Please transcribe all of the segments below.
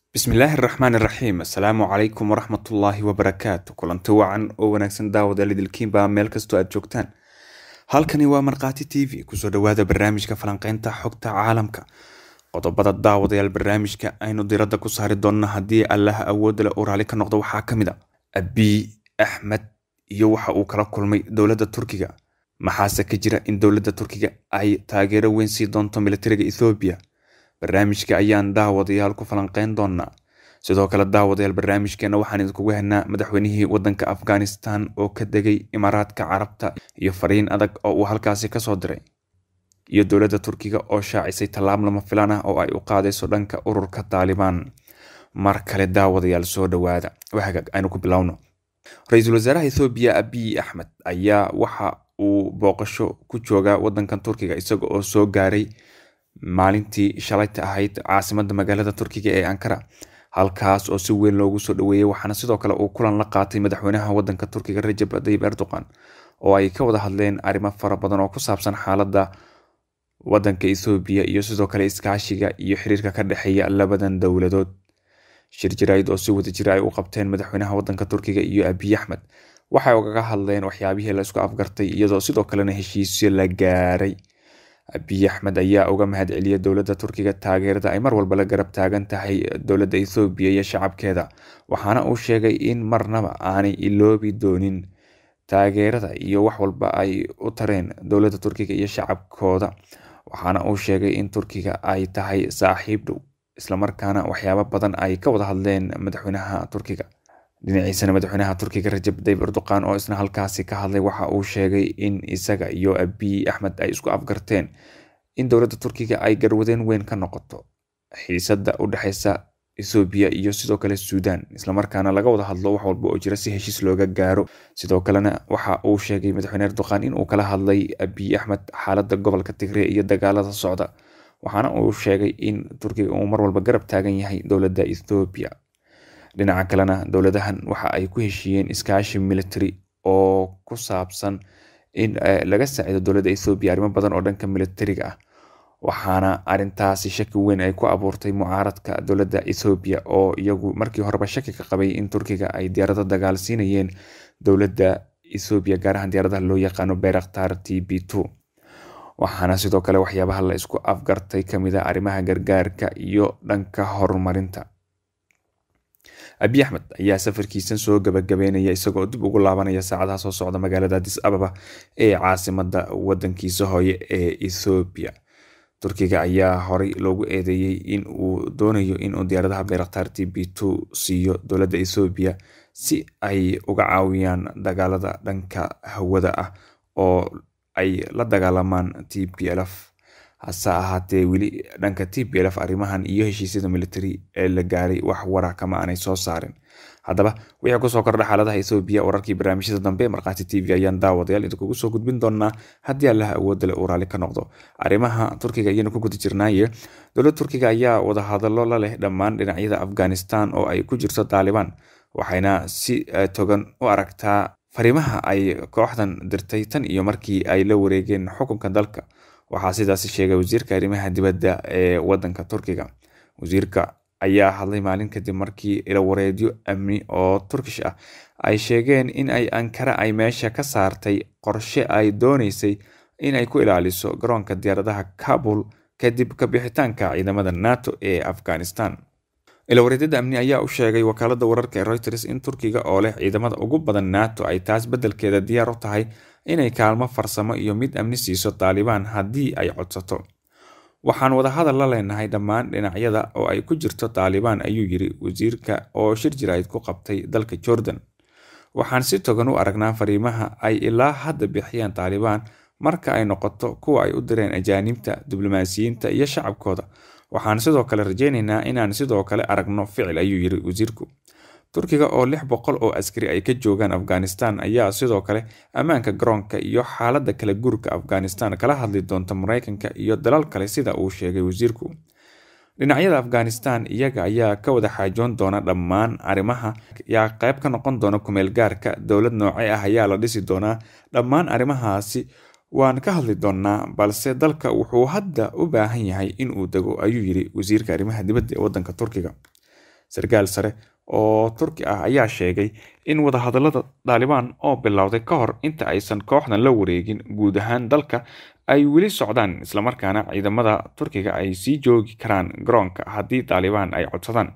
bismillaahi araxmaan iraxiim assalaamu calaykum waraxmatullaahi wabarakaatu kulanti wacan oo wanaagsan daawada lidilkiinba meel kastoo aad joogtaan halkani waa markhaati t v kusoo dhawaada barnaamijka falanqeynta xogta caalamka qodobada daawadayaal barnaamijka aynu diradda ku saari doonno haddii allaha awoodda leh uu raali ka noqdo waxaa ka mid a abiy axmed iyo waxa uu kala kulmay dowladda turkiga maxaase ka jira in dowladda turkiga ay taageero weyn sii doonto militariga ethoobiya barnaamijka ayaan daawadayaal ku falanqeyn doonaa sidoo kale daawadayaal barnaamijkeena waxaan idinkugu helnaa madaxweynihii wadanka afghanistan oo ka degay imaaraadka carabta iyo fariin adag oo uu halkaasi kasoo diray iyo dowladda turkiga oo shaacisay tallaab lama filaan ah oo ay u qaadayso dhanka ururka taalibaan mar kale daawadayaal soo dhawaada waxagaag aynu ku bilowno ra-iisul wasaaraha ethoobiya abiy axmed ayaa waxa uu booqasho ku joogaa wadankan turkiga isaga oo soo gaaray maalintii shalayta ahayd caasimada magaalada turkiga ee ankara halkaas oo si weyn loogu soo dhaweeyey waxaana sidoo kale uu kulan la qaatay madaxweynaha wadanka turkiga rajab tayyib erdogan oo ay ka wada hadleen arrimo fara badan oo ku saabsan xaaladda wadanka ethoobiya iyo sidoo kale iskaashiga iyo xiriirka ka dhexeeya labadan dowladood shir jaraa'id oo si wada jira ay u qabteen madaxweynaha wadanka turkiga iyo abiy axmed waxay ugaga hadleen waxyaabihii la isku afgartay iyadoo sidoo kalena heshiisyo la gaaray abiy axmed ayaa uga mahad celiyay dowladda turkiga taageerada ay mar walba la garab taagan tahay dowladda ethoobiya iyo shacabkeeda waxaana uu sheegay in marnaba aanay iloobi doonin taageerada iyo wax walba ay u tareen dowladda turkiga iyo shacabkooda waxaana uu sheegay in turkiga ay tahay saaxiib dhow islamarkaana waxyaabo badan ay ka wada hadleen madaxweynaha turkiga dhinaciisana madaxweynaha turkiga rajab tayyib erdogan oo isna halkaasi ka hadlay waxa uu sheegay in isaga iyo abiy axmed ay isku afgarteen in dowladda turkiga ay garwadeen weyn ka noqoto xiisadda u dhexeysa ethoobiya iyo sidoo kale suudan islamarkaana laga wada hadlo wax walba oo jira si heshiis looga gaaro sidoo kalena waxa uu sheegay madaxweyne erdogan in uu kala hadlay abiy axmed xaaladda gobolka tigre iyo dagaalada socda waxaana uu sheegay in turkiga uu mar walba garab taagan yahay dowladda ethoobiya dhinaca kalena dowladahan waxa ay ku heshiiyeen iskaashi military oo ku saabsan in laga saacido dowladda ethoobiya arrimo badan oo dhanka militariga ah waxaana arintaasi shaki weyn ay ku abuurtay mucaaradka dowladda ethoobiya oo iyagu markii horeba shaki ka qabay in turkiga ay diyaarado dagaal siinayeen dowladda ethoobiya gaar ahaan diyaaradaha loo yaqaano beraktar t b two waxaana sidoo kale waxyaabaha la isku afgartay kamid a arrimaha gargaarka iyo dhanka horumarinta abiy axmed ayaa safarkiisan soo gabagabeynaya isagoo dib ugu laabanaya saacadaha soo socda magaalada adis ababa ee caasimada wadankiisa hooye ee ethoobiya turkiga ayaa horey loogu eedeeyey in uu doonayo inuu diyaaradaha beraktar t b two siiyo dowladda ethoobiya si ay uga caawiyaan dagaalada dhanka hawada ah oo ay la dagaalamaan t p lf hase ahaatee weli dhanka t p lf arrimahan iyo heshiisyada military ee la gaaray wax wara kama aanay soo saarin haddaba wixii kusoo kordha xaaladaha ethoobiya wararkii barnaamijyada dambe markhaati t v ayaan daawadayaal idinkugu soo gudbin doonaa haddii allaha awoodda le uu raali ka noqdo arrimaha turkiga ayaynu ku guda jirnaaye dowladda turkiga ayaa wadahadallo la leh dhammaan dhinacyada afghanistan oo ay ku jirto taalibaan waxayna si togan u aragtaa fariimaha ay kooxdan dirtay tan iyo markii ay la wareegeen xukunka dalka waxaa sidaasi sheegay wasiirka arrimaha dibadda ee wadanka turkiga wasiirka ayaa hadlay maalin kadib markii ilawareedyo amni oo turkish ah ay sheegeen in ay ankara ay meesha ka saartay qorshe ay dooneysay in ay ku ilaaliso garoonka diyaaradaha kabul kadib kabixitaanka ciidamada nato ee afghanistan ilawareedyada amni ayaa u sheegay wakaalada wararka ee reuters in turkiga oo leh ciidamada ugu badan nato ay taas beddelkeeda diyaar u tahay inay kaalmo farsamo iyo mid amni siiso taalibaan haddii ay codsato waxaan wadahadal la leenahay dhammaan dhinacyada oo ay ku jirto taalibaan ayuu yiri wasiirka oo shir jiraa'id ku qabtay dalka jordan waxaan si togan u aragnaa fariimaha ay ilaa hadda bixiyeen taalibaan marka ay noqoto kuwa ay u direen ajaanibta diblomaasiyiinta iyo shacabkooda waxaan sidoo kale rajeyneynaa inaan sidoo kale aragno ficil ayuu yiri wasiirku turkiga oo lix boqol oo askari ay ka joogaan afghanistan ayaa sidoo kale ammaanka garoonka iyo xaaladda kala guurka afghanistan kala hadli doonta mareykanka iyo dalal kale sida uu sheegay wasiirku dhinacyada afghanistan iyaga ayaa ka wada xaajoon doona dhammaan arrimaha yaa qayb ka noqon doona kumeel gaarka dowlad noocee ah ayaa la dhisi doonaa dhammaan arrimahaasi waan ka hadli doonnaa balse dalka wuxuu hadda u baahan yahay in uu dego ayuu yiri wasiirka arrimaha dibadda ee wadanka turkiga sarkaal sare oo turki ah ayaa sheegay in wadahadallada daalibaan oo bilowday ka hor inta aysan kooxdan la wareegin guud ahaan dalka ay weli socdaan islamarkaana ciidamada turkiga ay sii joogi karaan garoonka haddii daalibaan ay codsadaan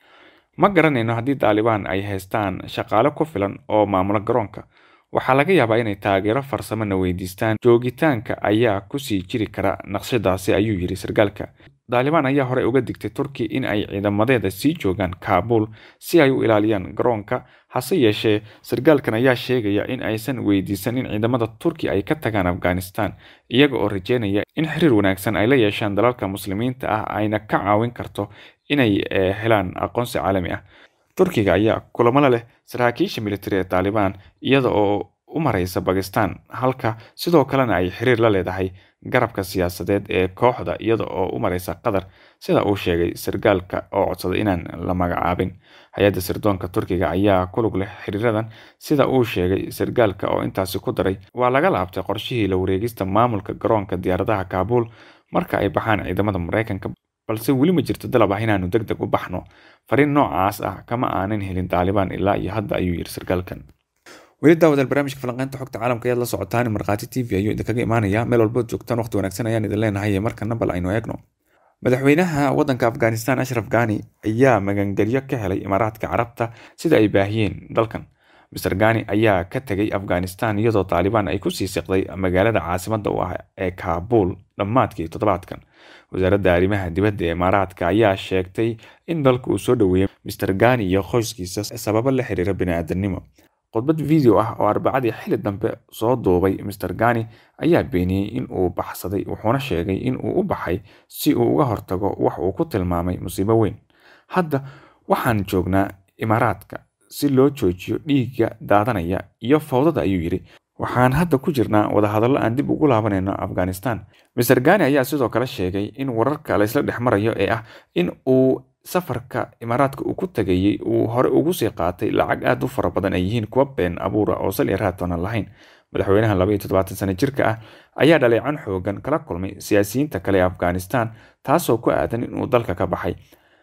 ma garanayno haddii daalibaan ay haystaan shaqaale ku filan oo maamula garoonka waxaa laga yaabaa inay taageero farsamona weydiistaan joogitaanka ayaa kusii jiri kara naqshadaasi ayuu yidhi sarkaalka daalibaan ayaa horey uga digtay turki in ay ciidamadeeda sii joogaan kaabul si ay u ilaaliyaan garoonka hase yeeshee sarkaalkan ayaa sheegaya in aysan weydiisan in ciidamada turki ay ka tagaan afghanistan iyaga oo rajeynaya in xiriir wanaagsan ay la yeeshaan dalalka muslimiinta ah ayna ka caawin karto inay helaan aqoonsi caalami ah turkiga ayaa kulamala leh saraakiisha militari ee taalibaan iyada oo u mareysa bakistan halka sidoo kalena ay xiriir la leedahay garabka siyaasadeed ee kooxda iyada oo u mareysa qatar sida uu sheegay sarkaalka oo codsaday inaan la magacaabin hay-adda sirdoonka turkiga ayaa ku lug leh xiriiradan sida uu sheegay sarkaalka oo intaasi ku daray waa laga laabtay qorshihii la wareegista maamulka garoonka diyaaradaha kaabuul marka ay baxaan ciidamada mareykanka balse weli ma jirto dalab ah inaanu deg deg u baxno fariin noocaas ah kama aanan helin daalibaan ilaa iyo hadda ayuu yidhi sarkaalkan weli daawadaal barnaamijka falanqeynta xogta caalamka ayaad la socotaan markhaati t v ayuu idinkaga imaanaya meel walbood joogtaan waqti wanaagsan ayaan idin leenahay markana bal aynu eegno madaxweynaha waddanka afghanistan ashraf ghani ayaa magangelyo ka helay imaaraadka carabta sida ay baahiyeen dalkan master ghani ayaa ka tegay afghanistan iyadoo taalibaan ay kusii siqday magaalada caasimadda u ah ee kaabul dhammaadkii toddobaadkan wasaaradda arrimaha dibadda ee imaaraadka ayaa sheegtay in dalka uu soo dhoweeyey master ghani iyo qoyskiisa sababo la xiriira bini-aadanimo khudbad video ah oo arbacadii xili dambe soo duubay master ghani ayaa beeniyey in uu baxsaday wuxuuna sheegay in uu u baxay si uu uga hortago wax uu ku tilmaamay musiibo weyn hadda waxaan joognaa imaaraadka si loo joojiyo dhiigga daadanaya iyo fowdada ayuu yidhi waxaan hadda ku jirnaa wadahadallo aan dib ugu laabanayno afghanistan master ghani ayaa sidoo kale sheegay in wararka laysla dhex marayo ee ah in uu safarka imaaraadka uu ku tagayey uu hore ugu sii qaatay lacag aad u fara badan ay yihiin kuwa been abuura oo sal iyo raatoonan lahayn madaxweynaha laba iyo toddobaatan sano jirka ah ayaa dhaleecan xoogan kala kulmay siyaasiyiinta kale ee afghanistan taasoo ku aadan inuu dalka ka baxay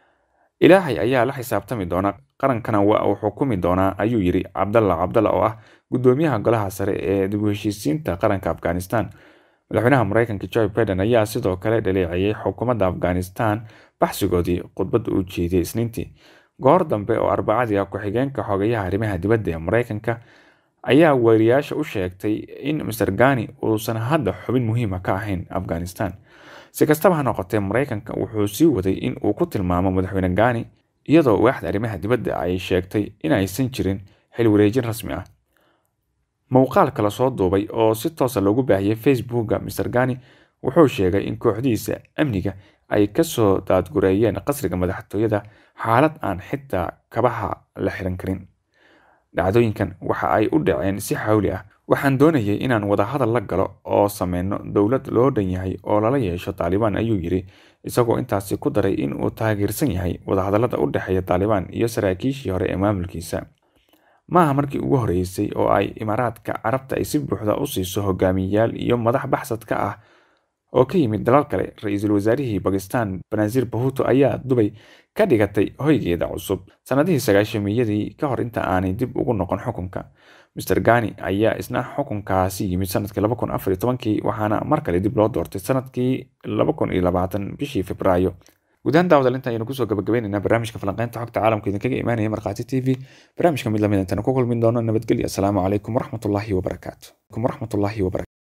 ilaahay ayaa la xisaabtami doona qarankana waa uu xukumi doonaa ayuu yidhi cabdalla cabdalla oo ah guddoomiyaha golaha sare ee dib u heshiisiinta qaranka afghanistan madaxweynaha mareykanka joe biden ayaa sidoo kale dhaleeceeyey xukuumadda afghanistan baxsigoodii khudbadda uu jeediyey isniintii goor dambe oo arbacadii ah ku-xigeenka xogayaha arrimaha dibadda ee mareykanka ayaa wariyaasha u sheegtay in master ghani uusan hadda xubin muhiima ka ahayn afghanistan si kastaba ha noqotee mareykanka wuxuu sii waday in uu ku tilmaamo madaxweyne ghani iyadoo waaxda arrimaha dibadda ay sheegtay in aysan jirin xil wareejin rasmi ah muuqaal kala soo duubay oo si toosa loogu baahiyey facebooka master ghani wuxuu sheegay in kooxdiisa amniga ay kasoo daadgureeyeen qasriga madaxtooyada xaalad aan xitaa kabaha la xiran karin dhacdooyinkan waxa ay u dhaceen si xawli ah waxaan doonayay inaan wadahadal la galo oo sameyno dowlad loo dhan yahay oo lala yeesho taalibaan ayuu yidhi isagoo intaasi ku daray in uu taageersan yahay wadahadallada u dhexeeya taalibaan iyo saraakiishii hore ee maamulkiisa maaha markii ugu horeysay oo ay imaaraadka carabta ay si buuxda u siiso hogaamiyeyaal iyo madax baxsad ka ah oo ka yimid dalal kale ra-iisul wasaarihii bakistan banaaziir bahuto ayaa dubay ka dhigatay hoygeeda cusub sannadihii sagaashamiyadii ka hor inta aanay dib ugu noqon xukunka master ghani ayaa isna xukunkaasi yimid sanadkii laba kun afar iyo tobankii waxaana mar kale dib loo doortay sanadkii laba kun iyo labaatan bishii februaayo gudahaan daawadaal inta aynu kusoo gabagabaynaynaa barnaamijka falanqeynta xogta caalamka idinkaga imaanaya markhaati t v barnaamijka mid lamid intaynu ku kulmin doono nabadgelyo asalaamu calaykum waraxmatullaahi wabarakaatu waraxmatullaahi wabarakatu